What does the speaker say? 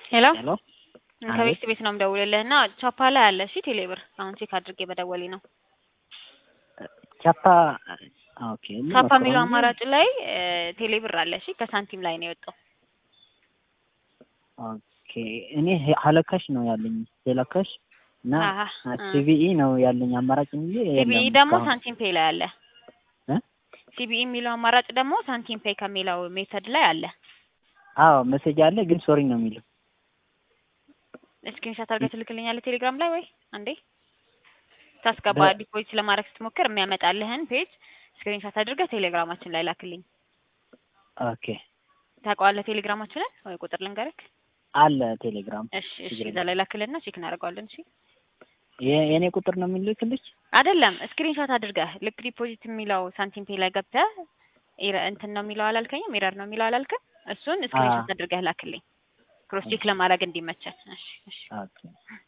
ሄሎ ሄሎ ከቤት ቤት ነው የምደውልልህ እና ቻፓ ላይ አለ እሺ ቴሌብር አሁን ቼክ አድርጌ በደወሌ ነው ቻፓ ኦኬ ቻፓ የሚለው አማራጭ ላይ ቴሌብር አለ እሺ ከሳንቲም ላይ ነው የወጣው ኦኬ እኔ ሀለካሽ ነው ያለኝ ሄለካሽ እና አሀ፣ ሲቪኢ ነው ያለኝ አማራጭ እንጂ ሲቢኢ የለም ደግሞ እስካሁን። ሳንቲም ፔይ ላይ አለ እ? ሲቢኢ የሚለው አማራጭ ደግሞ ሳንቲም ፔይ ከሚለው ሜተድ ላይ አለ አዎ መሴጅ አለ ግን ሶሪ ነው የሚለው ስክሪንሻት አድርገህ ትልክልኛለህ ቴሌግራም ላይ ወይ አንዴ ታስገባ በ- ዲፖዚት ለማድረግ ስትሞክር የሚያመጣልህን ፔጅ ስክሪንሻት አድርገህ ቴሌግራማችን ላይ ላክልኝ ኦኬ ታውቀዋለህ ቴሌግራማችንን ወይ ቁጥር ልንገርክ አለ ቴሌግራም እሺ እሺ ችግር እዛ ላይ ላክልና ቼክ እናደርገዋለን እሺ የ- የእኔ ቁጥር ነው የሚልክልሽ አይደለም ስክሪንሾት አድርገህ ልክ ዲፖዚት የሚለው ሳንቲም ፔይ ላይ ገብተህ ኢረ- እንትን ነው የሚለው አላልከኝም ኤረር ነው የሚለው አላልክም እሱን ስክሪንሾት አድርገህ ላክልኝ ክሮስ ቼክ ለማድረግ እንዲመቸን እሺ እሺ ኦኬ